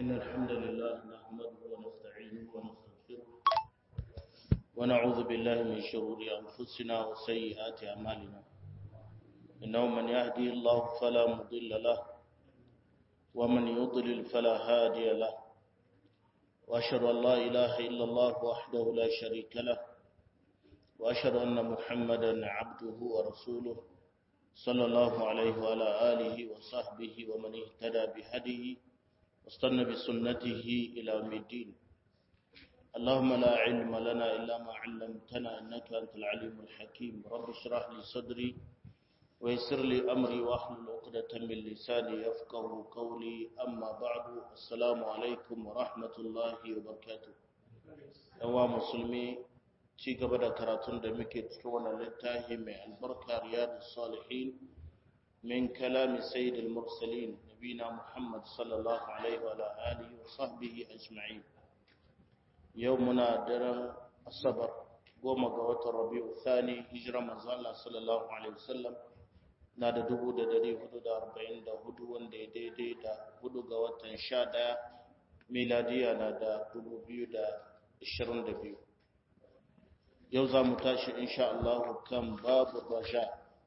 إن الحمد لله نحمده ونستعينه ونستغفره ونعوذ بالله من شرور أنفسنا وسيئات أعمالنا إنه من يهدي الله فلا مضل له ومن يضلل فلا هادي له وأشهد أن لا إله إلا الله وحده لا شريك له وأشهد أن محمدا عبده ورسوله صلى الله عليه وعلى آله وصحبه ومن اهتدى بهديه واستنى بسنته إلى يوم الدين اللهم لا علم لنا إلا ما علمتنا إنك أنت العليم الحكيم رب اشرح لي صدري ويسر لي أمري واحلل عقدة من لساني يفقه قولي أما بعد السلام عليكم ورحمة الله وبركاته أوا مسلمي ci gaba da karatun da muke cikin wannan littafi mai albarka riyadus salihin min kalami sayyidil mursalin nabina muhammad sallallahu alaihi wa alihi wa sahbihi ajma'in yau muna daren asabar goma ga watan rabi'u thani hijira manzo Allah sallallahu alaihi wasallam na da dubu da dari hudu da arba'in da hudu wanda ya daidai da hudu ga watan sha ɗaya miladiya na da dubu biyu da ashirin da biyu yau za mu tashi insha Allah kan babu raja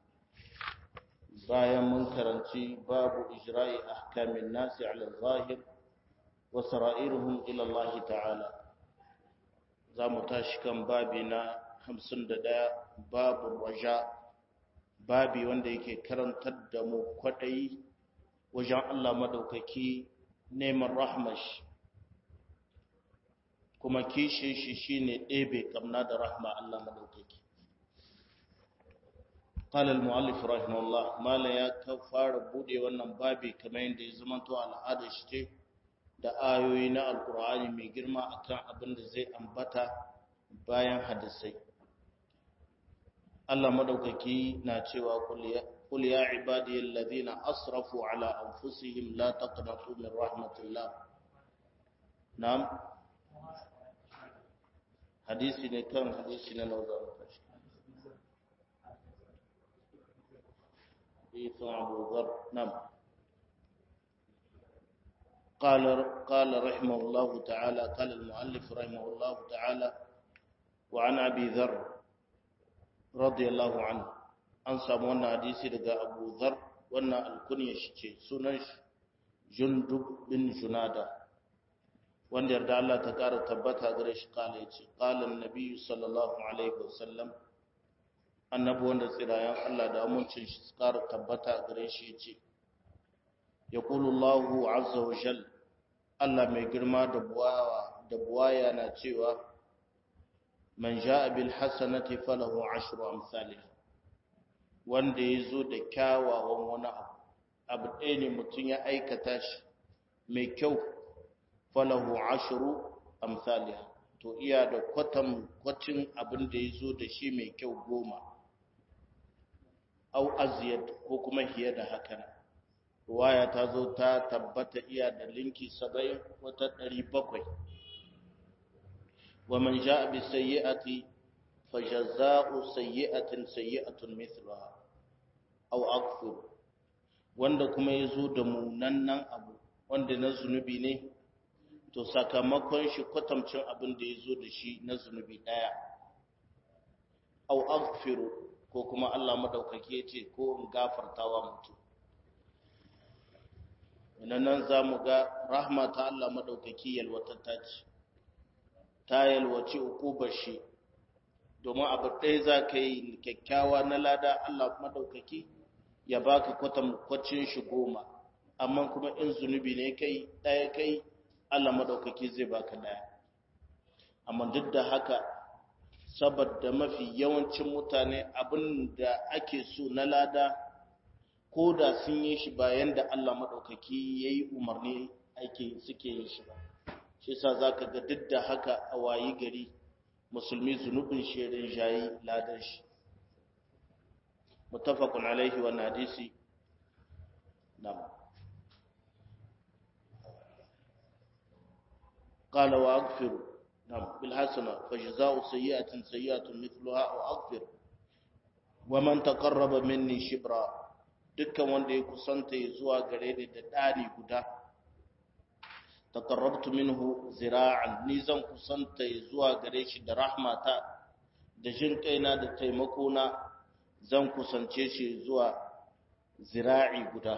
bayan mun karanci babu ijra'i ahkamin nasi ala zahir wa sara'iruhum ila Allah ta'ala za mu tashi kan babi na 51 babu raja babi wanda yake karantar da mu kwadayi wajen Allah madaukaki neman rahmashi kuma kishe shi shine ɗebe kamna da rahma Allah madaukaki قال المؤلف رحمه الله ما لا ya fara bude wannan babi kamar yadda ya zama to al'ada shi ce da ayoyi na alkur'ani mai girma akan abin da zai ambata bayan hadisai Allah madaukaki na cewa qul ya ibadiyal ladina asrafu ala anfusihim la taqnatu min rahmatillah na'am hadisi ne kan hadisi na nauza makashi حديث أبو ذر نعم قال قال رحمه الله تعالى قال المؤلف رحمه الله تعالى وعن أبي ذر رضي الله عنه an samu wannan hadisi daga Abu Dhar wannan alkunya shi ce sunan Jundub bin Junada wanda yarda Allah ta ƙara tabbata gare shi kala ya ce ƙalan nabi sallallahu alaihi wasallam annabi wanda tsirayen Allah da amincin shi ƙara tabbata gare shi ya ce ya Allahu azza wa jal Allah mai girma da buwaya da buwaya na cewa man ja'a bil hasanati falahu ashru amsalih wanda ya zo da kyawawan wani abu abu ɗaya ne mutum ya aikata shi mai kyau falahu ashru amsalih to iya da kwatan kwacin abin da ya zo da shi mai kyau goma au aziyad ko kuma hiye da haka ruwaya ta zo ta tabbata iya da linki saba'in wata ɗari bakwai wa man ja'a bi sayyi'ati fa jazaa'u sayyi'atin sayyi'atun mithluha aw akthar wanda kuma ya zo da munannan abu wanda na zunubi ne to sakamakon shi kwatamcin abin da ya zo da shi na zunubi ɗaya au aghfiru ko kuma Allah madaukake ya ce ko in gafartawa mutum ina nan za mu ga rahma ta Allah madaukaki yalwatatta ce ta yalwaci ukubar shi domin abu ɗaya za ka yi kyakkyawa na lada Allah madaukaki ya baka kwatankwacin shi goma amma kuma in zunubi ne kai ɗaya kai Allah madaukaki zai baka ɗaya amma duk da haka saboda mafi yawancin mutane abin da ake so na lada ko da sun yi shi bayan da Allah maɗaukaki ya yi umarni ake suke yin shi ba shi sa za ka ga duk da haka a wayi gari musulmi zunubin shirin shayi ladan shi mutafakun alaihi wa hadisi nam قال واغفر نعم بالحسنه فجزاء سيئه سيئه مثلها او اغفر ومن تقرب مني شبرا dukkan wanda ya kusanta ya zuwa gare ni da ɗani guda taqarrabtu minhu zira'an ni zan kusanta zuwa gare shi da rahmata da jin kaina da taimako na zan kusance shi zuwa zira'i guda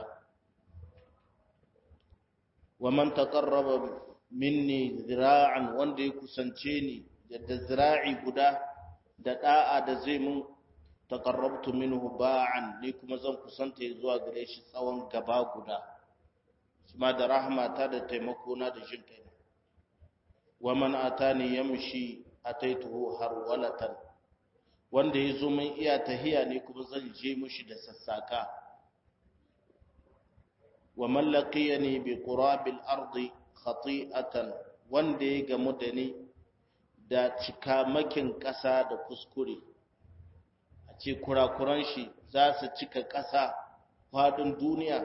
wa man taqarraba minni zira'an wanda ya kusance ni da zira'i guda da da'a da zai mun taqarrabtu minhu ba'an ni kuma zan kusanta zuwa gare shi tsawon gaba guda kuma da rahmata da taimako na da jin kai wa man atani yamshi ataituhu harwalatan wanda yazo min iya tahiya ne kuma zan je mushi da sassaka wa man laqiyani bi qurabil ardi khati'atan wanda ya gamu da ni da cikamakin ƙasa da kuskure a ce kurakuran shi za su cika ƙasa faɗin duniya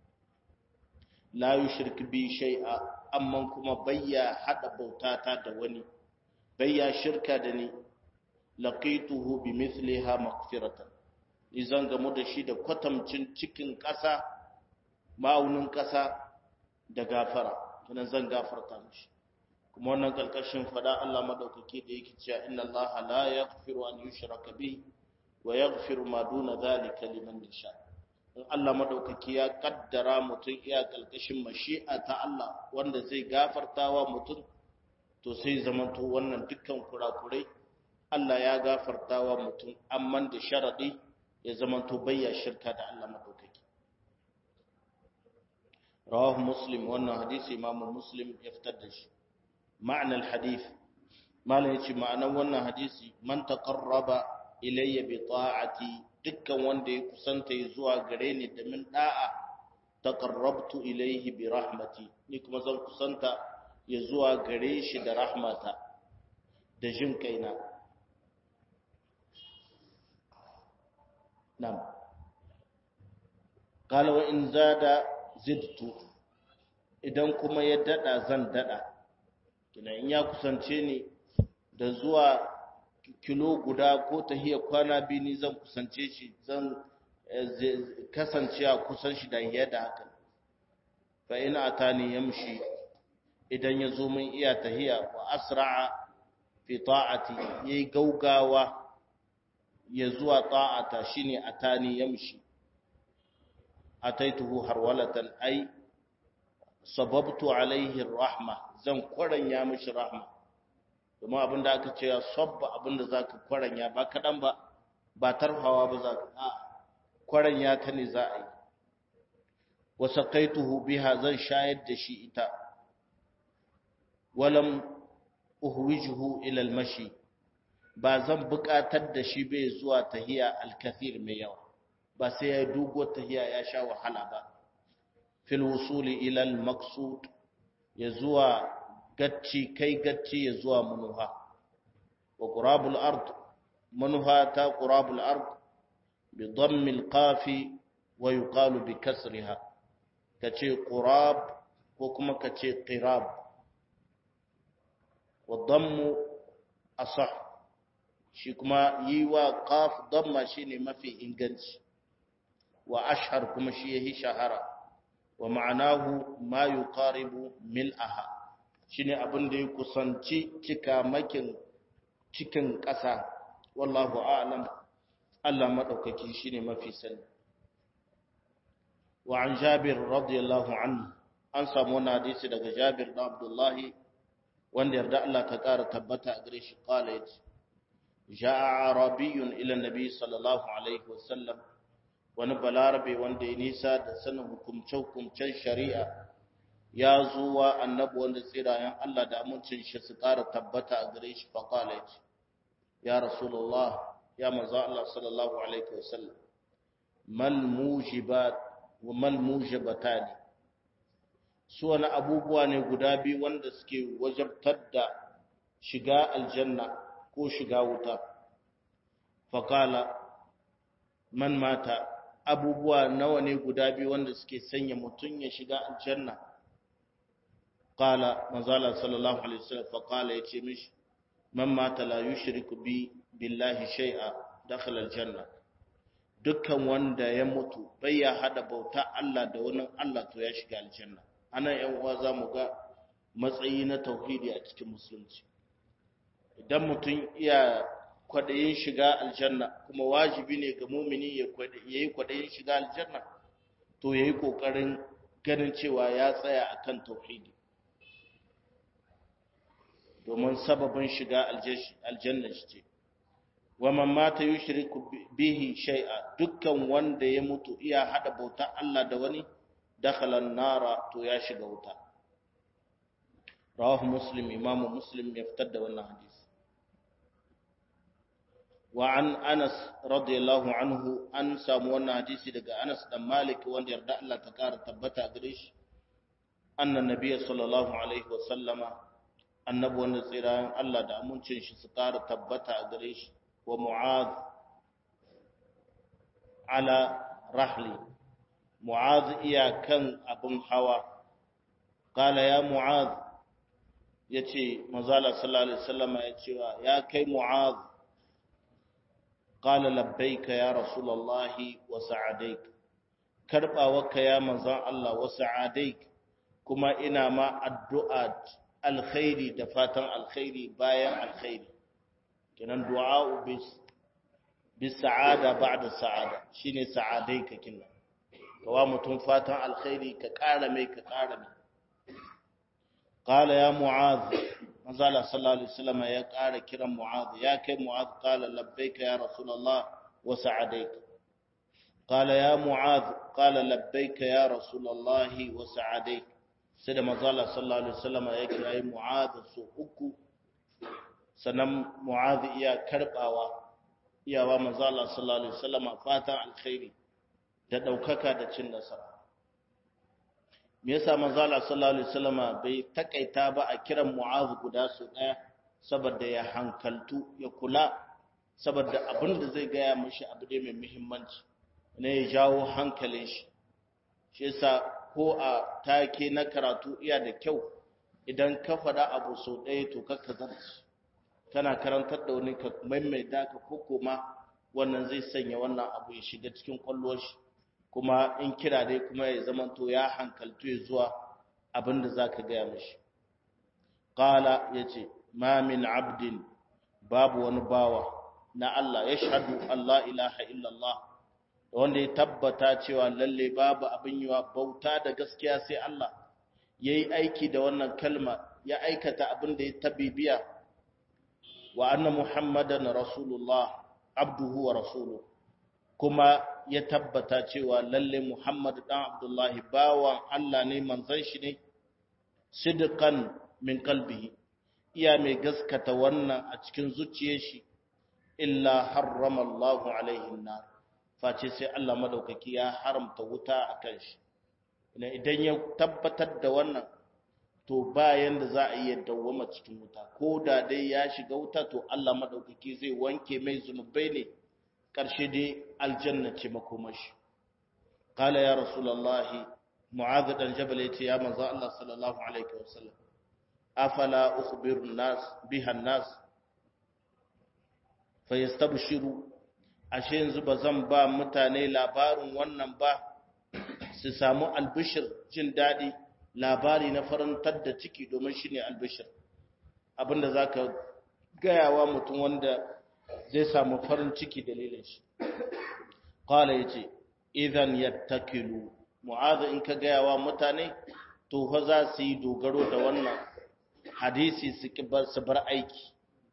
la yushrik bi shay'a amma kuma bayya hada bautata da wani bayya shirka da ni laqituhu bi mithliha maghfiratan izan gamu da shi da kwatamcin cikin ƙasa ma'aunin ƙasa da gafara tunan zan gafarta mishi kuma wannan kalkashin fada Allah madaukake da yake cewa inna Allah la yaghfiru an yushraka bihi wa yaghfiru ma duna dhalika liman yasha in Allah madaukake ya kaddara mutum iya kalkashin mashi'a ta Allah wanda zai gafartawa mutum to sai zamanto wannan dukkan kurakurai Allah ya gafartawa mutum amma da sharadi ya zamanto bayya shirka da Allah madaukake rawahu muslim wannan hadisi imamu muslim ya fitar da shi معنى الحديث ما لهيش معنى wannan hadisi man taqarraba ilayya bi ta'ati dukkan wanda ya kusanta zuwa gare ni da min da'a taqarrabtu ilayhi bi rahmati ni kuma zan kusanta ya zuwa gare shi da rahmata da jin kaina nam qala wa in zada zidtu idan kuma ya dada zan dada kina in ya kusance ni da zuwa kilo guda ko tahiya kwana biyu ni zan kusance shi zan kasance a kusan shi da yadda haka fa in atani yamshi idan ya zo min iya tahiya wa asra'a fi ta'ati yayi gaugawa ya zuwa ta'ata shine atani yamshi ataituhu harwalatan ai sababtu alaihi rahma zan kwaranya mishi rahma domin abinda aka ce ya sabba abinda zaka kwaranya ba kadan ba ba tarhawa ba zaka a kwaranya ta ne za a yi wa saqaituhu biha zan shayar da shi ita walam uhwijuhu ila almashi ba zan buƙatar da shi bai zuwa tahiya alkathir mai yawa ba sai ya dugo tahiya ya sha wahala ba fil wusuli ila al-maqsud ya zuwa gacci kai gacci ya zuwa manuha wa qurabul ard manuha ta qurabul ard bi dammi al-qafi wa yuqalu bi kasriha kace qurab ko kuma kace qirab wa dammu asah shi kuma yi wa qaf damma shine mafi inganci wa ashhar kuma shi yahi shahara wa ma'anahu ma yuqaribu mil'aha shine abin da ya kusanci cika makin cikin ƙasa wallahu a'lam Allah madaukaki shine mafi sani wa an Jabir radiyallahu anhu an samu wani hadisi daga Jabir da Abdullahi wanda yarda Allah ta ƙara tabbata a gare shi qala yace ja'a arabiyyun ila nabi sallallahu alaihi wasallam wani balarabe wanda ya nisa da sanin hukumce-hukumcen shari'a ya zuwa annabi wanda tsirayen Allah da amincin shi su ƙara tabbata a gare shi faƙala ya ce ya rasulullah ya maza Allah sallallahu alaihi wasallam mal mujibat wa mal mujibatani su wani abubuwa ne guda biyu wanda suke wajabtar da shiga aljanna ko shiga wuta faƙala man mata abubuwa nawa ne guda biyu wanda suke sanya mutum ya shiga aljanna qala manzala sallallahu alaihi wasallam fa qala yace mishi man mata la yushriku bi billahi shay'a dakhala aljanna dukkan wanda ya mutu bai ya hada bauta Allah da wani Allah to ya shiga aljanna anan yan uwa zamu ga matsayi na tauhidi a cikin musulunci idan mutum iya kwaɗayin shiga aljanna kuma wajibi ne ga mumini ya yi kwaɗayin shiga aljanna to ya yi ƙoƙarin ganin cewa ya tsaya a kan tauhidi domin sababin shiga aljanna shi ce wa man mata yushriku bihi shay'a dukkan wanda ya mutu iya hada bauta Allah da wani dakhala nara to ya shiga wuta rawahu muslim imamu muslim ya fitar da wannan hadisi wa an anas radiyallahu anhu an samu wannan hadisi daga anas dan malik wanda yarda Allah ta kara tabbata gare shi annan nabiyyi sallallahu alaihi wa sallama annabi wanda tsira Allah da amincin shi su kara tabbata a gare shi wa mu'adh ala rahli mu'adh iya kan abun hawa qala ya mu'adh yace manzala sallallahu alaihi wasallama ya cewa ya kai mu'adh qala labbaika ya rasulullahi wa sa'adaik karbawarka ya manzon Allah wa sa'adaik kuma ina ma addu'a alkhairi da fatan alkhairi bayan alkhairi kenan du'a bis bis sa'ada ba'da sa'ada shine sa'adaika kinna kawa mutum fatan alkhairi ka ƙara mai ka ƙara mai qala ya mu'adh manzo Allah sallallahu alaihi wasallam ya ƙara kiran mu'adh ya kai mu'adh qala labbaika ya rasulullah wa sa'adaika qala ya mu'adh qala labbaika ya rasulullah wa sa'adaika sai da manzo Allah sallallahu alaihi wasallam ya kira mu'adh su uku sannan mu'adh iya karbawa iyawa manzo Allah sallallahu alaihi wasallam fatan alkhairi da daukaka da cin nasara me yasa manzo Allah sallallahu alaihi wasallama bai takaita ba a kiran Mu'adh guda su daya saboda ya hankaltu ya kula saboda abin da zai gaya mishi abu ne mai muhimmanci ne ya jawo hankalin shi shi yasa ko a take na karatu iya da kyau idan ka faɗa abu sau ɗaya to kakka zarci kana karantar da wani ka maimaita ka ko kuma wannan zai sanya wannan abu ya shiga cikin kwallon shi kuma in kira dai kuma ya zamanto ya hankaltu ya zuwa abinda za ka gaya mashi ƙala ya ce ma min abdin babu wani bawa na Allah ya shahadu Allah ilaha illallah da wanda ya tabbata cewa lalle babu abin yiwa bauta da gaskiya sai Allah ya yi aiki da wannan kalma ya aikata abin da ya tabibiya wa anna muhammadan rasulullah abduhu wa rasuluhu kuma ya tabbata cewa lalle Muhammad dan Abdullahi bawan Allah ne manzon shi ne sidqan min qalbihi iya mai gaskata wannan a cikin zuciyar shi illa harrama Allah alaihi nar face sai Allah madaukaki ya haramta wuta akan shi idan ya tabbatar da wannan to bayan da za a iya dawwama cikin wuta ko da dai ya shiga wuta to Allah madaukaki zai wanke mai zunubai ne ƙarshe dai aljanna ce makomashi kala ya rasulallahi mu'adh dan jabal yace ya manzo Allah sallallahu alaihi wasallam afala ukhbiru nas biha nas fayastabshiru ashe yanzu bazan ba mutane labarin wannan ba su samu albishir jin dadi labari na farantar da ciki domin shine albishir abinda zaka gayawa mutum wanda zai samu farin ciki dalilin shi qala yace idan yattakilu mu'adh in ka gaya wa mutane to fa za su yi dogaro da wannan hadisi su kibar su bar aiki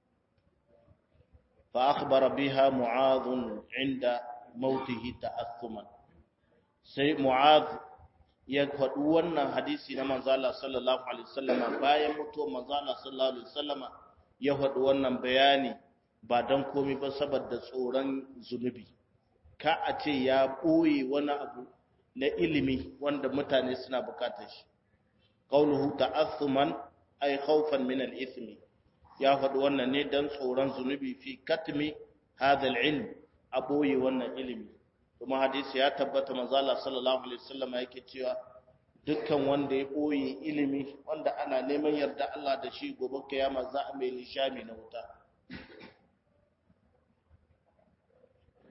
fa akhbara biha mu'adh inda mautihi ta'assuman sai mu'adh ya faɗi wannan hadisi na manzo Allah sallallahu alaihi wasallam bayan mutuwar manzo Allah sallallahu alaihi wasallam ya faɗi wannan bayani ba don komi ba saboda tsoron zunubi ka a ce ya ɓoye wani abu na ilimi wanda mutane suna bukatar shi qauluhu ta'assuman ay khawfan min al-ithmi ya faɗi wannan ne don tsoron zunubi fi katmi hadha al-ilm a ɓoye wannan ilimi kuma hadisi ya tabbata manzo Allah sallallahu alaihi wasallam yake cewa dukkan wanda ya ɓoye ilimi wanda ana neman yarda Allah da shi gobe kiyama za a mai lishami na wuta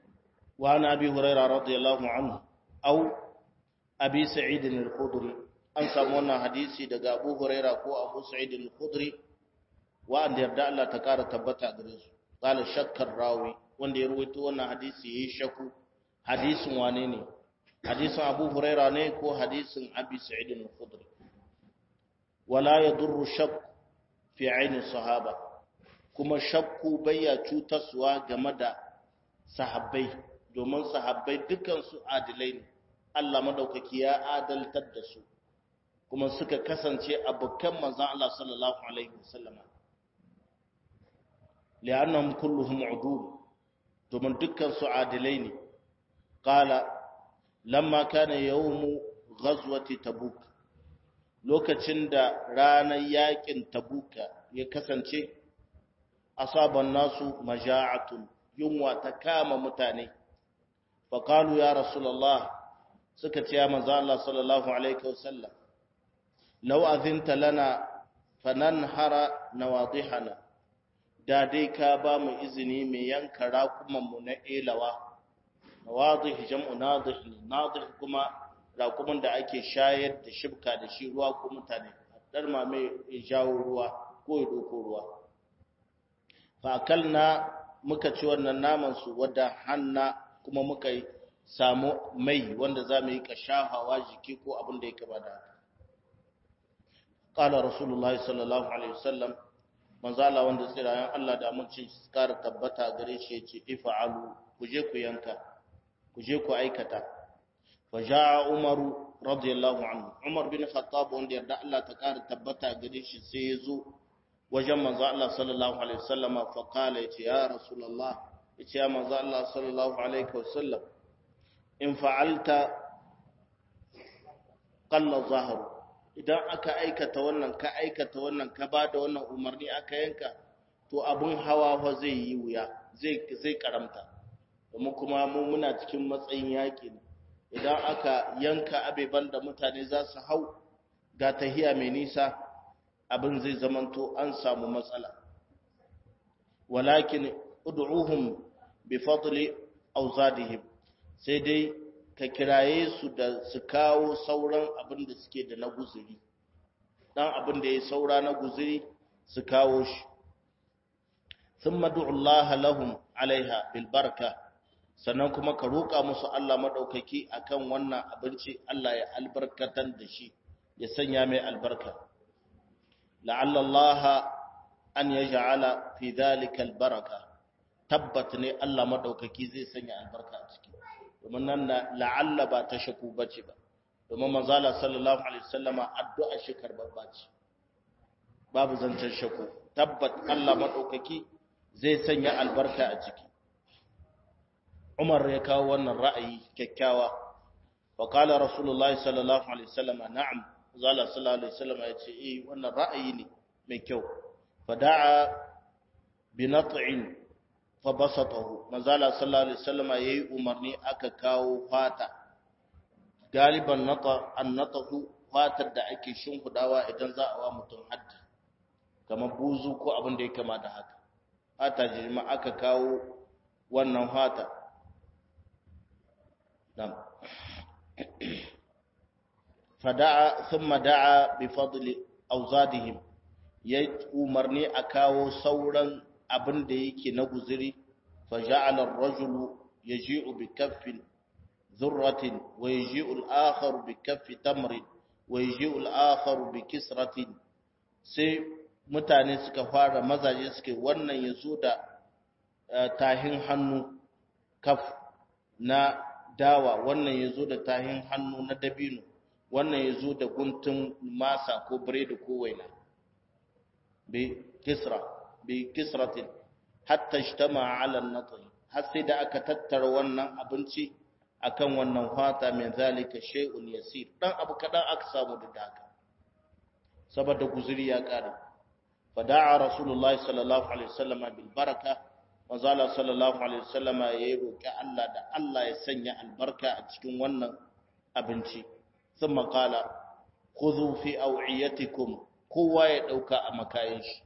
وعن أبي هريرة رضي الله عنه أو أبي سعيد الخضري an samu wannan hadisi daga Abu Huraira ko Abu Sa'id al-Khudri wa'anda yarda Allah ta kara tabbata gare su qala shakkar rawi wanda ya ruwaito wannan hadisi yayi shakku hadisin wane ne hadisin Abu Huraira ne ko hadisin Abi Sa'id al-Khudri wala yadurru shakk fi aini sahaba kuma shakku bayya cutaswa game da sahabbai domin sahabbai dukan su adilai ne Allah madaukaki ya adaltar da su kuma suka kasance abokan manzon Allah sallallahu alaihi wasallama li'annahum kulluhum udul domin dukkan su adilai ne qala lamma kana yawmu ghazwati tabuk lokacin da ranar yakin tabuka ya kasance asaban nasu maja'atun yunwa ta kama mutane faqalu ya rasulullah suka ce ya manzo Allah sallallahu alaihi wasallam law azinta lana fananhara nawadihana da dai ka ba mu izini mai yanka rakumanmu na elawa nawadih jam'u nadih nadih kuma rakuman da ake shayar da shibka da shi ruwa ko mutane dar ma mai jawo ruwa ko ya doko ruwa fa akalna muka ci wannan naman su wadda hanna kuma muka samu mai wanda za mu yi kashahawa jiki ko abin da ya kaba da haka qala rasulullahi sallallahu alaihi wasallam manzala wanda tsirayen Allah da amincin su kara tabbata gare shi yace ifa'alu ku je ku yanka ku je ku aikata fa jaa umaru radiyallahu anhu umar bin khattab wanda yarda Allah ta kara tabbata gare shi sai ya zo wajen manzo Allah sallallahu alaihi wasallama fa qala yace ya rasulullah yace ya manzo Allah sallallahu alaihi wasallam in fa'alta qalla zahru idan aka aikata wannan ka aikata wannan ka ba da wannan umarni aka yanka to abun hawa fa zai yi wuya zai zai karamta kuma kuma mu muna cikin matsayin yaƙi ne idan aka yanka abeban da mutane za su hau ga tahiya mai nisa abin zai zamanto an samu matsala walakin ud'uhum bi fadli awzadihim sai dai ka kiraye su da su kawo sauran abin da suke da na guzuri dan abin da ya saura na guzuri su kawo shi sun Allah lahum alaiha bil barka sannan kuma ka roƙa musu Allah maɗaukaki akan wannan abinci Allah ya albarkatar da shi ya sanya mai albarka la'alla Allah an yaj'ala fi dhalika al baraka tabbat ne Allah maɗaukaki zai sanya albarka a ciki domin nan la'alla ba ta shaku bace ba domin manzala sallallahu alaihi wasallama addu'a shi karbabba ce babu zancen shaku tabbat Allah madaukaki zai sanya albarka a ciki Umar ya kawo wannan ra'ayi kyakkyawa wa qala rasulullahi sallallahu alaihi wasallama na'am zala sallallahu alaihi wasallama yace eh wannan ra'ayi ne mai kyau fada'a bi nat'in fabasatahu manzala sallallahu alaihi wasallam yayi umarni aka kawo fata galiban nata annatahu fatar da ake shimfidawa idan za a wa mutum haddi kamar buzu ko abin da ya kama da haka fata jima aka kawo wannan fata nam fada'a thumma da'a bi fadli awzadihim yayi umarni a kawo sauran abin da yake na guziri faja'ala ar-rajulu yaji'u bi kaffin dhurratin wa yaji'u al-akharu bi kaffi tamrin wa yaji'u al-akharu bi kisratin sai mutane suka fara mazaje suke wannan yazo da tahin hannu kaf na dawa wannan yazo da tahin hannu na dabino wannan yazo da guntun masa ko biredi ko waina bi kisra bi kisratin hatta ijtama ala an-natl har sai da aka tattara wannan abinci akan wannan fata min zalika shay'un yasir dan abu kadan aka samu da haka saboda guzuri ya kare fada'a rasulullahi sallallahu alaihi wasallam bil baraka manzala sallallahu alaihi wasallam yayi roki Allah da Allah ya sanya albarka a cikin wannan abinci thumma qala khudhu fi aw'iyatikum kowa ya dauka a makayin shi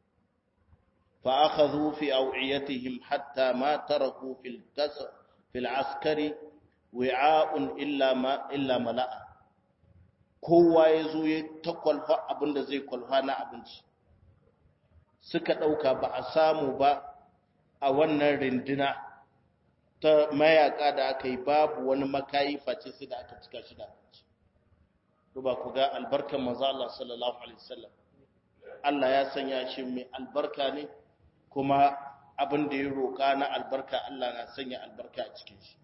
فأخذوا في أوعيتهم حتى ما تركوا في الكسر في العسكر وعاء إلا ما إلا ملأ kowa ya zo ya ta kwalfa abin da zai kwalfa na abinci suka ɗauka ba a samu ba a wannan rindina ta mayaka da aka yi babu wani makayi face sai da aka cika shi da abinci duba ku ga albarkar maza Allah sallallahu alaihi wasallam Allah ya sanya shi mai albarka ne kuma abin da ya roƙa na albarka Allah na sanya albarka a cikin shi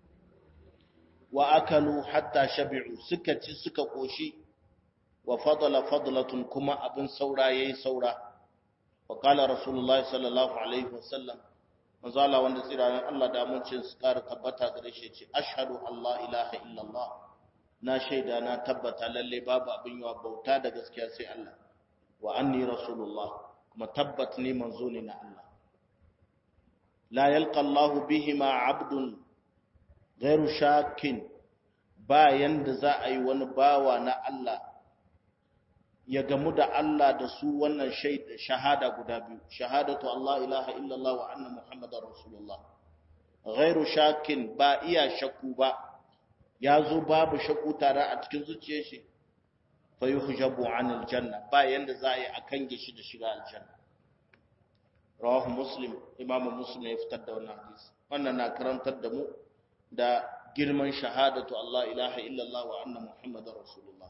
wa akalu hatta shabi'u suka ci suka koshi wa fadala fadlatun kuma abin saura yayi saura wa qala rasulullahi sallallahu alaihi wasallam manzo Allah wanda tsiranin Allah da amincin su ƙara tabbata gare shi ce ashhadu Allah ilaha illallah na shaida na tabbata lalle babu abin yawa bauta da gaskiya sai Allah wa anni rasulullah kuma tabbat ni manzo ne na Allah la yalqa Allah bihima abdun ghairu shakin ba yanda za a yi wani bawa na Allah ya gamu da Allah da su wannan shahada guda biyu shahadatu Allah ilaha illallah wa anna muhammadar rasulullah ghairu shakin ba iya shakku ba ya zo babu shakku tare a cikin zuciyar shi fa yuhjabu anil janna ba yanda za a yi a kange shi da shiga aljanna rawahu muslim imam muslim ya fitar da wannan hadisi wannan na karantar da mu da girman shahadatu Allah ilaha illallah wa anna muhammadar rasulullah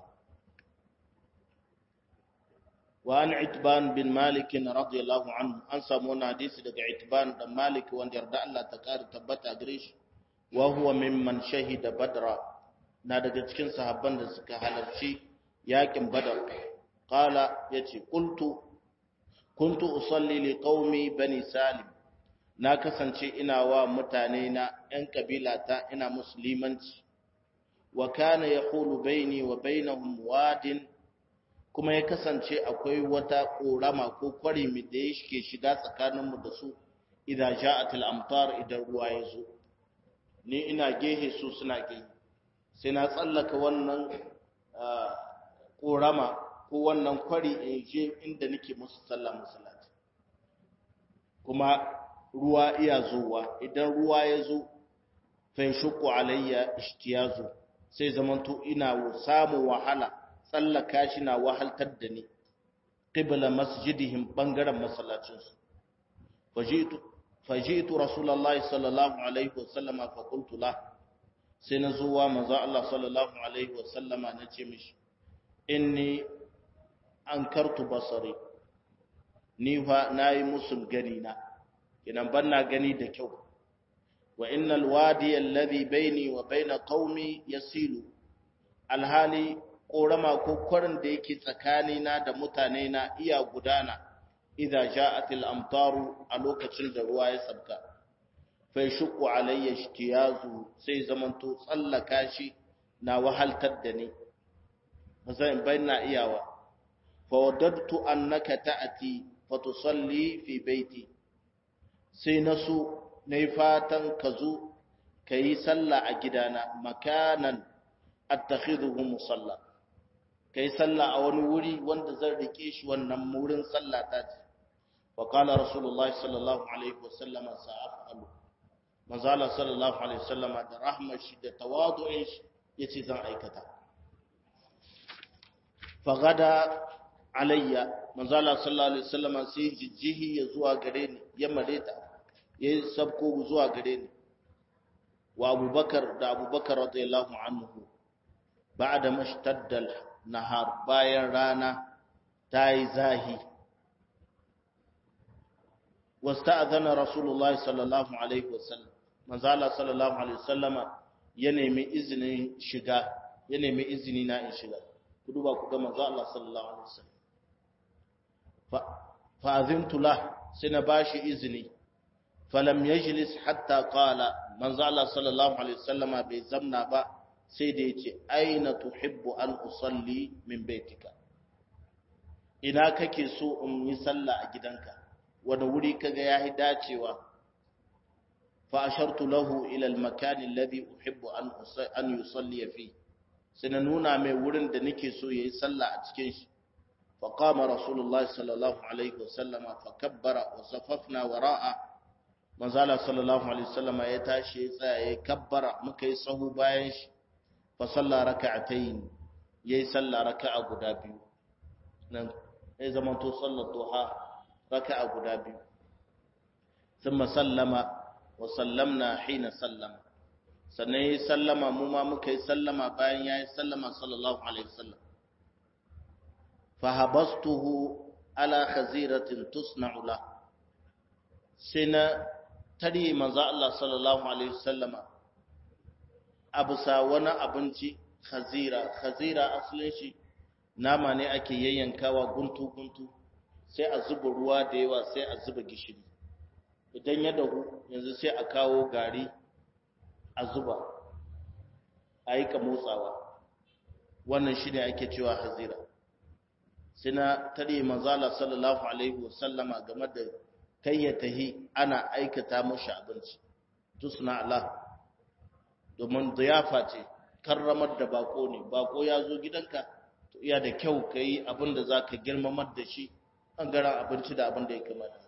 وعن عتبان بن مالك رضي الله عنه an samu wani hadisi daga Itban dan Malik wanda yarda Allah ta kare tabbata gare shi wa huwa mimman shahida badra na daga cikin sahabban da suka halarci yakin badar qala yace qultu kuntu usalli li qaumi bani salim na kasance ina wa mutane na yan kabila ta ina musulmanci wa kana yahulu baini wa bainahum wadin kuma ya kasance akwai wata ƙorama ko kwari da ya ke shiga tsakaninmu da su idan ja'atul amtar idan ruwa ya zo ni ina gehe su suna gehe sai na tsallaka wannan ƙorama ko wannan kwari in je inda nake musu sallah musalati kuma ruwa iya zuwa idan ruwa ya zo fa shuku alayya ishtiyazu sai zamanto ina samun wahala tsallaka shi na wahaltar da ni qibla masjidihim bangaren masallacinsu fajitu fajitu rasulullahi sallallahu alaihi wasallama fa qultu la sai na zuwa manzo Allah sallallahu alaihi wasallama nace mishi inni ankartu basari ni fa nayi musul gani na kinan banna gani da kyau wa innal wadi alladhi baini wa baina qaumi yasilu alhali ƙorama ko kwarin da yake tsakanina da mutane na iya gudana idan ja'atil amtaru a lokacin da ruwa ya sabka fai shuku alayya shtiyazu sai zamanto tsallaka shi na wahaltar da ni zan bayyana iyawa fa waddadtu annaka ta'ati fa tusalli fi baiti sai nasu nayi fatan ka zo kayi sallah a gidana makanan attakhidhu musalla kai sallah a wani wuri wanda zan rike shi wannan wurin sallah ta ce wa qala rasulullahi sallallahu alaihi wasallam sa'afalu manzala sallallahu alaihi wasallam da rahmar shi da tawadu'in shi yace zan aikata fa gada alayya manzala sallallahu alaihi wasallam sai jijjihi ya zuwa gare ni ya mareta ya sabko zuwa gare ni wa abubakar da abubakar radiyallahu anhu ba'da mashtaddal nahar bayan rana ta yi zahi wasta'adhana rasulullah sallallahu alaihi wasallam manzo Allah sallallahu alaihi wasallama ya nemi izinin shiga ya nemi izini na in shiga ku duba ku ga manzo Allah sallallahu alaihi wasallam fa fa azintu la sai na bashi izini falam yajlis hatta qala manzo Allah sallallahu alaihi wasallama bai zamna ba sai da ya ce aina tuhibbu an usalli min baitika ina kake so in yi sallah a gidanka wani wuri kaga yayi dacewa fa ashartu lahu ila al-makan alladhi uhibbu an an yusalli fi sai na nuna mai wurin da nake so yayi sallah a cikin shi fa qama rasulullah sallallahu alaihi wasallam fa kabbara wa safafna wara'a manzala sallallahu alaihi wasallam ya tashi ya tsaya ya kabbara muka yi sahu bayan shi فصلى ركعتين yayi sallah raka'a guda biyu nan ya zamanto sallar duha raka'a guda biyu thumma sallama wa sallamna hina sallama sannan yayi sallama mu ma muka yi sallama bayan yayi sallama sallallahu alaihi wasallam fa habastuhu ala khaziratin tusna'u la sai na tare manzo Allah sallallahu alaihi wasallama abusa wani abinci khazira khazira asalin shi nama ne ake yayyankawa guntu guntu sai a zuba ruwa da yawa sai a zuba gishiri idan ya dahu yanzu sai a kawo gari a zuba a yi ka motsawa wannan shi ne ake cewa hazira sai na tare manzala sallallahu alaihi wasallama game da kai ya tahi ana aikata mashi abinci tusna Allah domin ziyafa ce karramar da bako ne bako ya zo gidanka to iya da kyau ka yi abin da za ka girmamar da shi ɓangaren abinci da abin da ya kamata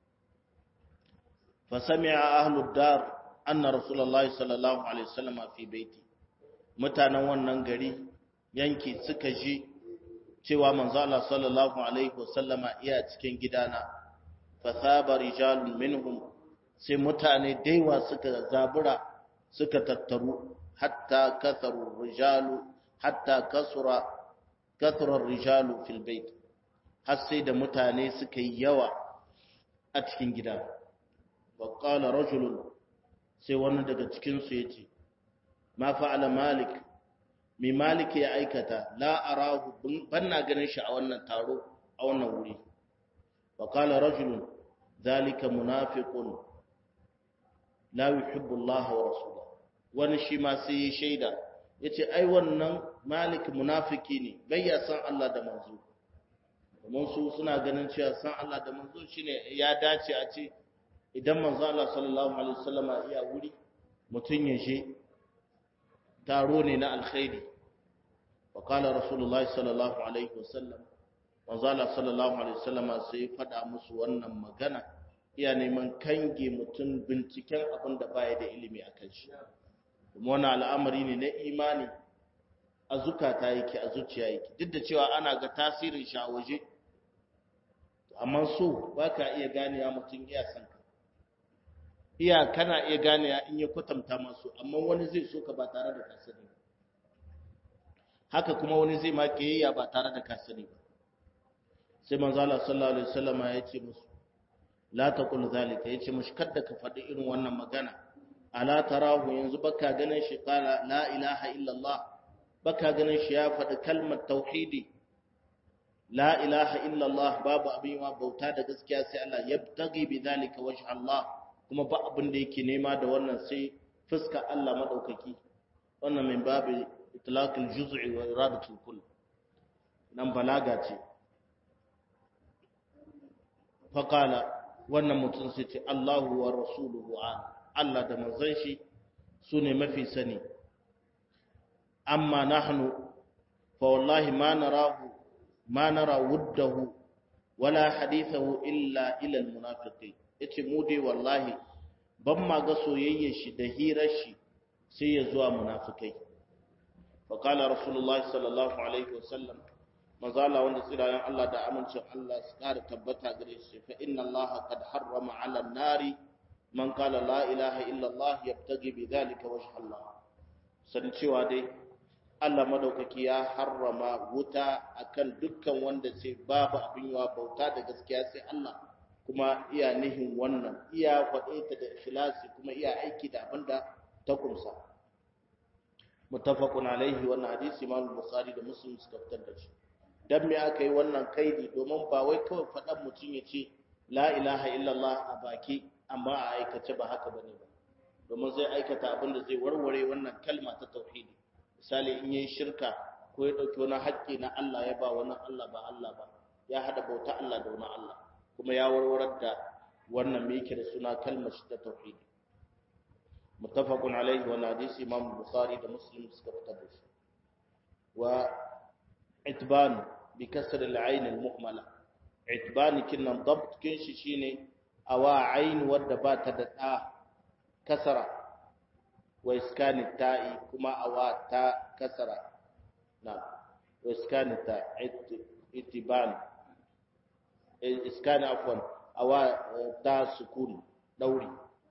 fasami'a ahlud dar anna rasulullahi sallallahu alaihi wasallam fi baiti mutanen wannan gari yanki suka ji cewa manzo Allah sallallahu alaihi wasallama iya cikin gidana fasaba rijalun minhum sai mutane daiwa suka zabura suka tattaru hatta katharu rijalu hatta kasura kathura rijalu fil bait har sai da mutane suka yi yawa a cikin gida wa qala rajulun sai wani daga cikin su yace ma fa'ala malik mi malik ya aikata la arahu banna ganin shi a wannan taro a wannan wuri wa qala rajulun zalika munafiqun la yuhibbu Allah wa rasulahu wani shi ma sai ya shaida yace ai wannan malik munafiki ne bai ya san Allah da manzo domin su suna ganin cewa san Allah da manzo shine ya dace a ce idan manzo Allah sallallahu alaihi wasallama iya wuri mutun ya je taro ne na alkhairi wa qala rasulullahi sallallahu alaihi wasallam manzo Allah sallallahu alaihi wasallama sai faɗa musu wannan magana iya neman kange mutum binciken abin da baya da ilimi akan shi kuma wannan al'amari ne na imani a zukata yake a zuciya yake duk da cewa ana ga tasirin shi a waje amma so ba ka iya ganewa mutum iya san ka iya kana iya ganewa in ya kwatanta masu amma wani zai so ka ba tare da ka sani ba haka kuma wani zai ma kiyayya ba tare da ka sani ba sai manzo Allah sallallahu alaihi wasallam ya ce musu la taqul zalika yace mushi kada ka faɗi irin wannan magana ala tarahu yanzu baka ganin shi qala la ilaha illa Allah baka ganin shi ya faɗi kalmar tauhidi la ilaha illa Allah babu abin wa bauta da gaskiya sai Allah yabtagi bi zalika wajh Allah kuma ba abin da yake nema da wannan sai fuska Allah madaukaki wannan min babu itlaq al-juz'i wa iradatu al-kull nan balaga ce faqala wannan mutum sai ce Allahu wa rasuluhu Allah da manzon shi sune mafi sani amma nahnu fa wallahi ma narahu ma nara wuddahu wala hadithahu illa ila almunafiqin yace mu dai wallahi ban ma ga soyayyar shi da hirar shi sai ya zuwa munafikai fa qala rasulullahi sallallahu alaihi wasallam mazala wanda tsirayen Allah da amincin Allah su kara tabbata gare shi fa inna Allah qad harrama 'ala an-nari man qala la ilaha illa Allah yabtaghi bi dhalika wajha Allah san cewa dai Allah madaukaki ya harrama wuta akan dukkan wanda sai babu abin yawa bauta da gaskiya sai Allah kuma iya nihin wannan iya faɗe ta da ikhlasi kuma iya aiki da abinda ta kumsa muttafaqun alaihi wannan hadisi Imam Bukhari da Muslim suka fitar da shi dan me aka yi wannan kaidi domin ba wai kawai faɗan mutum ya ce la ilaha illallah a baki amma a aikace ba haka bane ba domin zai aikata abin da zai warware wannan kalma ta tauhidi misali in yi shirka ko ya ɗauki wani haƙƙi na Allah ya ba wani Allah ba Allah ba ya haɗa bauta Allah da wani Allah kuma ya warwarar da wannan me yake da suna kalmar shi ta tauhidi muttafaqun alaihi wa hadisi imam bukhari da muslim suka fitar da shi wa itban bi kasr al-ayn al-muhmala itban kinnan dabt kin shi shine awa ayn wadda ba ta da da kasara wa iskani ta'i kuma awa ta kasara na wa iskani ta itiban iskani afwan awa ta sukun dauri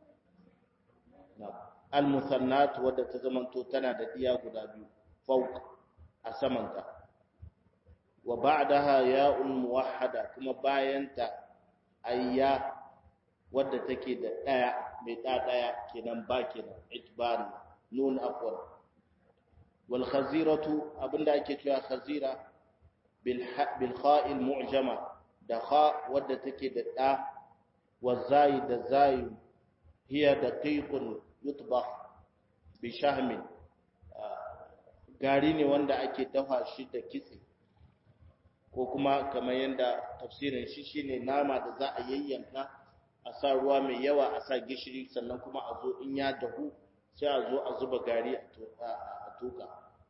al-musannat wadda ta zamanto tana da diya guda biyu fawq a samanta wa ba'daha ya'un muwahhada kuma bayanta ayya wadda take da daya mai da daya kenan ba kenan itban nun afwan wal khaziratu abinda ake cewa khazira bil bil kha'il mu'jama da kha wadda take da da wa zai da zai hiya daqiqun yutbakh bi shahmin gari ne wanda ake dafa shi da kitse ko kuma kamar yadda tafsirin shi shine nama da za a yayyanka a sa ruwa mai yawa a sa gishiri sannan kuma a zo in ya dahu sai a zo a zuba gari a tuka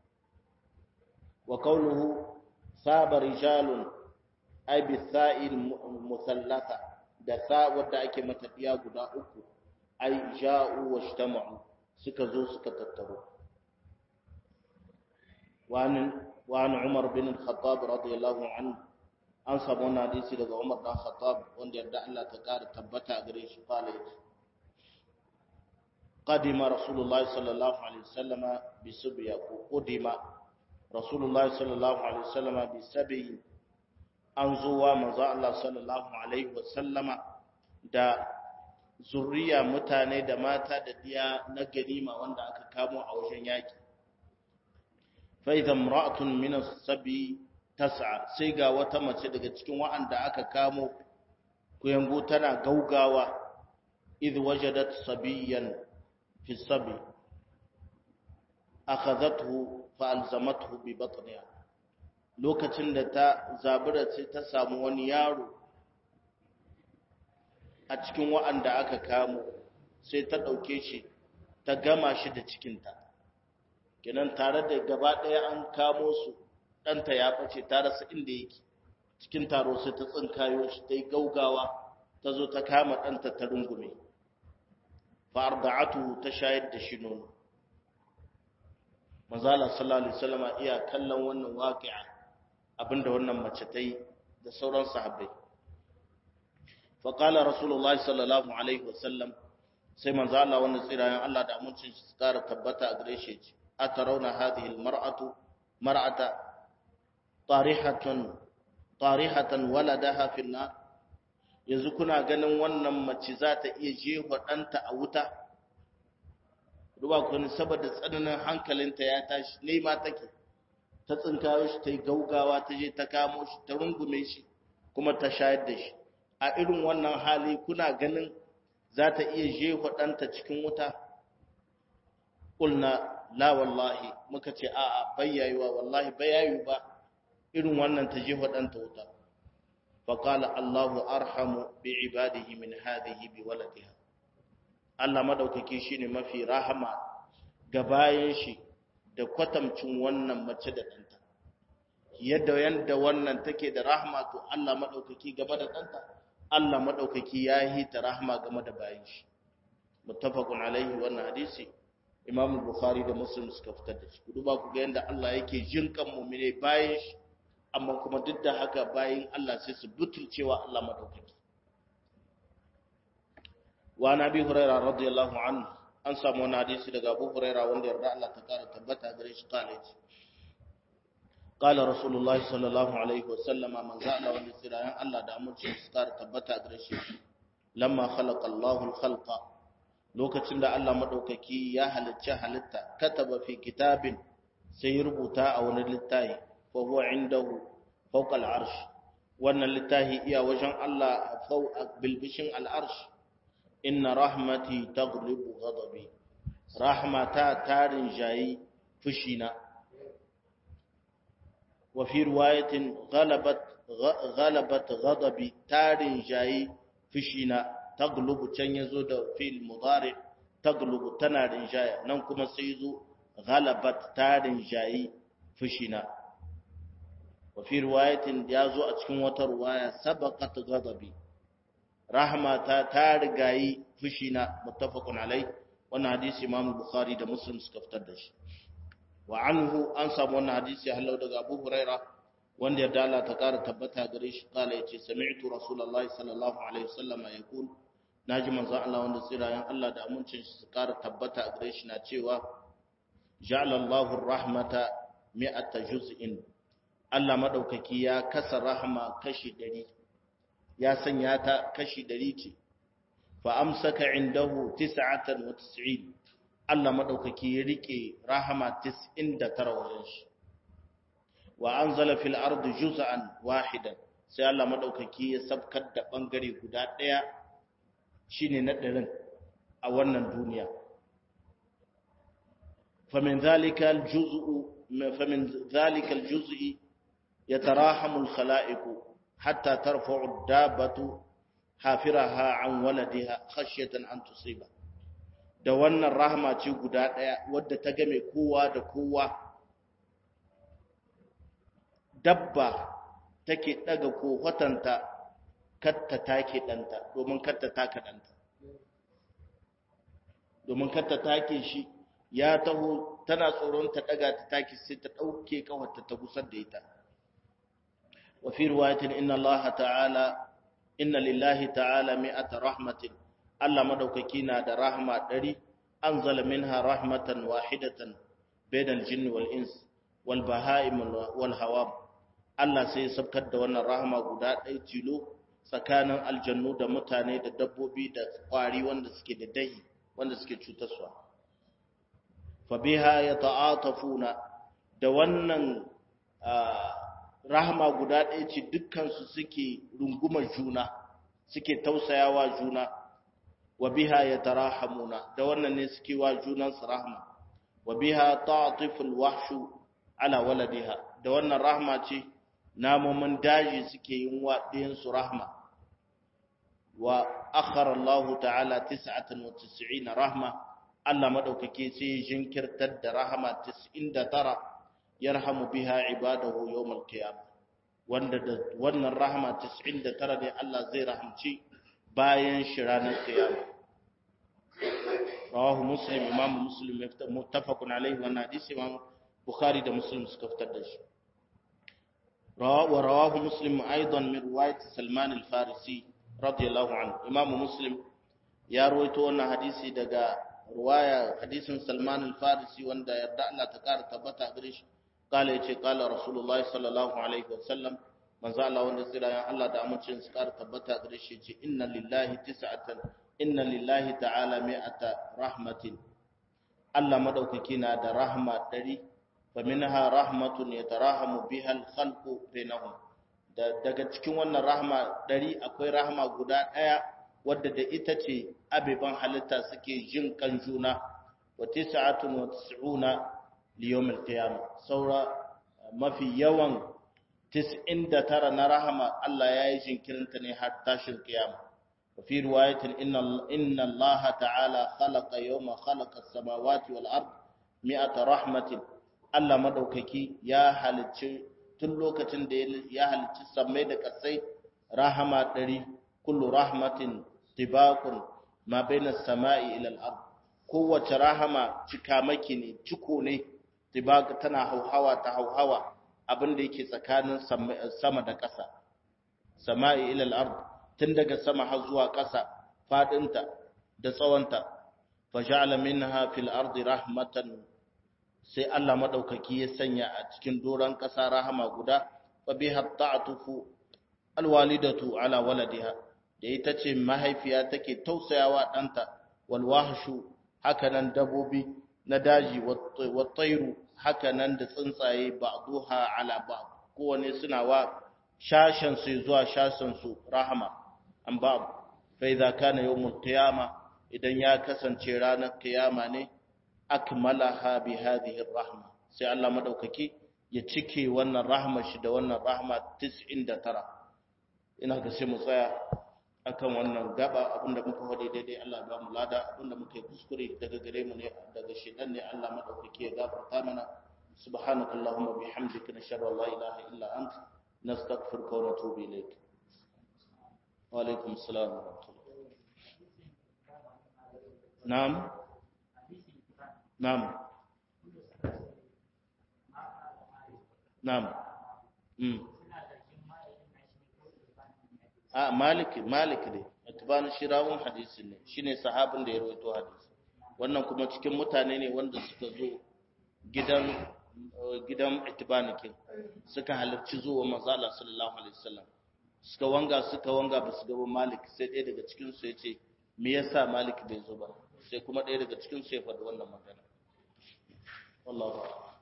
wa qawluhu saba rijalun ay bi sa'il musallatha da sa wadda ake mata diya guda uku ay ja'u wajtama'u suka zo suka tattaro وعن وعن عمر بن الخطاب رضي الله عنه an samu wannan hadisi daga Umar dan Khattab wanda yarda Allah ta kara tabbata gare shi kala yace qadima rasulullahi sallallahu alaihi wasallama bi subya ko qudima rasulullahi sallallahu alaihi wasallama bi sabi an zuwa manzo Allah sallallahu alaihi wasallama da zuriya mutane da mata da diya na ganima wanda aka kamo a wajen yaki فإذا امرأة من السبي تسعى سيغا wata mace daga cikin wa'anda aka kamo kuyango tana gaugawa idh wajadat sabiyan fi sabi akhadhathu fa alzamathu bi batniha lokacin da ta zabura sai ta samu wani yaro a cikin wa'anda aka kamo sai ta dauke shi ta gama shi da cikinta kenan tare da gaba ɗaya an kamo su ɗanta ya ɓace ta rasa inda yake cikin taro sai ta tsinkayo shi ta yi gaugawa ta zo ta kama ɗanta ta rungume fa'arda'atu ta shayar da shi nono mazala sallallahu alaihi wasallama iya kallon wannan waqi'a abinda wannan mace ta yi da sauran sahabbai fa qala rasulullahi sallallahu alaihi wasallam sai manzo Allah wannan tsirayen Allah da amincin shi tsara tabbata a gare shi أترون هذه المرأة مرأة طارحة طارحة ولدها في النار yanzu kuna ganin wannan mace za ta iya jefa ɗanta a wuta ruba ku ne saboda tsananin hankalinta ya tashi nema take ta tsinkayo shi ta yi gaugawa ta je ta kamo shi ta rungume shi kuma ta shayar da shi a irin wannan hali kuna ganin za ta iya jefa ɗanta cikin wuta ƙulna la wallahi muka ce a'a bayyayuwa wallahi bayyayu ba irin wannan ta jefa ɗanta wuta faƙala Allahu arhamu bi ibadihi min hadhihi bi waladiha Allah madaukaki shine mafi rahama ga bayan shi da kwatamcin wannan mace da ɗanta yadda yanda wannan take da rahama to Allah madaukaki gaba da ɗanta Allah madaukaki ya yi ta rahama game da bayan shi muttafaqun alaihi wannan hadisi Imam Bukhari da Muslim suka fitar da shi. Ku duba ku ga yanda Allah yake jin kan mu'mine bayan shi, amma kuma duk da haka bayan Allah sai su butulcewa Allah madaukaki. Wa Nabi Hurairah radiyallahu anhu an samu wani hadisi daga Abu Hurairah wanda yarda Allah ta kara tabbata gare shi kale ce. قال رسول الله صلى الله عليه وسلم من زعل ولسرايان الله da amince su kara tabbata gare shi lamma khalaqa Allahu al-khalqa lokacin da Allah maɗaukaki ya halicci halitta kataba fi kitabin sai rubuta a wani littafi fa huwa indahu fawqa al-arsh wannan littafi iya wajen Allah fawqa bilbishin al-arsh inna rahmati taghlibu ghadabi rahmata tarin jayi fushina wa fi riwayatin ghalabat ghalabat ghadabi tarin jayi fushina taglubu can yazo da fil mudari taglubu tana rinjaya nan kuma sai zo ghalabat ta rinjayi fushina wa fi riwayatin yazo a cikin wata riwaya sabaqat ghadabi rahmata ta rigayi fushina muttafaqun alai wannan hadisi imam bukhari da muslim suka fitar da shi wa anhu an samu wannan hadisi hallau daga Abu Huraira wanda ya dala ta kara tabbata gare shi kala yace sami'tu rasulullahi sallallahu alaihi wasallam yaqul naji manzo Allah wanda tsirayen Allah da amincin shi su kara tabbata gare shi na cewa ja'ala Allahu rahmata mi'ata juz'in Allah madaukaki ya kasa rahma kashi 100 ya sanya ta kashi 100 ce fa amsaka indahu 99 Allah madaukaki ya rike rahama 99 wajen shi wa anzala fil ardi juz'an wahidan sai Allah madaukaki ya sabkar da bangare guda daya shine na ɗarin a wannan duniya famin zalika aljuz'u famin zalika aljuz'i yatarahamu alkhalaiqu hatta tarfa'u ad-dabbatu hafiraha an waladiha khashyatan an tusiba da wannan rahama ce guda daya wadda ta game kowa da kowa dabba take daga kofatanta katta take danta domin katta taka danta domin katta take shi ya taho tana tsoron ta daga ta take sai ta dauke kawarta ta gusar da ita wa fi riwayatin inna allaha ta'ala inna lillahi ta'ala mi'ata rahmatin Allah madaukaki na da rahma ɗari anzala minha rahmatan wahidatan bainal jinni wal ins wal bahaim wal hawam Allah sai ya sabkar da wannan rahama guda ɗaya tilo tsakanin aljannu da mutane da dabbobi da kwari wanda suke da dahi wanda suke cutarwa fa biha yata'atafuna da wannan rahama guda ɗaya ce dukkan su suke rungumar juna suke tausayawa juna wa biha yatarahamuna da wannan ne suke wa junan su rahma wa biha ta'tiful wahshu ala waladiha da wannan rahma ce namomin daji suke yin wa ɗiyansu rahma wa akhara Allah ta'ala 99 rahma Allah madaukake sai ya jinkirtar da rahama 99 yarhamu biha ibadahu yawmal qiyamah wanda da wannan rahama 99 ne Allah zai rahamci bayan shi ranar qiyama rawahu muslim imam muslim muttafaqun alaihi wa hadisi imam bukhari da muslim suka fitar da shi ورواه مسلم أيضا من رواية سلمان الفارسي رضي الله عنه إمام مسلم يا رويتو أن حديثي دقا رواية حديث سلمان الفارسي وان دا يردع لا تكار تبتا قريش قال يتي قال رسول الله صلى الله عليه وسلم من زال الله وان سيرا يا الله دا أمتشن سكار تبتا قريش يتي إن لله تسعة إن لله تعالى مئة رحمة الله مدوككينا دا رحمة دري faminha rahmatun yatarahamu bihal khalqu bainahum da daga cikin wannan rahma dari akwai rahma guda daya wadda da ita ce abiban halitta suke jin kan juna wa tis'atun wa tis'una li yawmil qiyamah saura mafi yawan 99 na rahma Allah ya yi jinkirinta ne har tashin kiyama وفي رواية إن إن الله تعالى خلق يوم خلق السماوات والأرض مئة رحمة Allah madaukaki ya halicci tun lokacin da ya halicci sammai da kasai rahama ɗari kullu rahmatin tibaqun ma baina samai ila al-ard kowace rahama cikamaki ne ciko ne tibaq tana hauhawa ta hauhawa abinda yake tsakanin sama da ƙasa samai ila al-ard tun daga sama har zuwa ƙasa fadinta da tsawonta faja'ala minha fil ardi rahmatan sai Allah maɗaukaki ya sanya a cikin doron ƙasa rahama guda fa biha ta'atufu alwalidatu ala waladiha da ita ce mahaifiya take tausayawa ɗanta wal wahshu hakanan dabobi na daji wa tayru hakanan da tsuntsaye ba'duha ala ba'd kowane suna wa shashan su zuwa shashan su rahama an ba'd fa idza kana yawmul qiyama idan ya kasance ranar kiyama ne akmalaha bi hadhihi rahma sai Allah madaukaki ya cike wannan rahmar shi da wannan rahma 99 ina ga sai mu tsaya akan wannan gaba abinda muka faɗi daidai Allah ya ba mu lada abinda muka yi kuskure daga gare mu ne daga shedan ne Allah madaukaki ya gafarta mana subhanakallahumma bihamdika nashhadu an la ilaha illa anta nastaghfiruka wa natubu ilayk wa alaikum assalam wa rahmatullah na'am Na'am. na'am mm a malik malik ne atbanu shirawun hadisi ne shine sahabin da ya rawaito hadisi wannan kuma cikin mutane ne wanda suka zo gidan gidan itibanikin suka halarci zuwa manzala sallallahu alaihi wasallam suka wanga suka wanga ba su gaba malik sai ɗaya daga cikin su yace me yasa malik bai zo ba sai kuma ɗaya daga cikin su ya faɗi wannan magana wallahi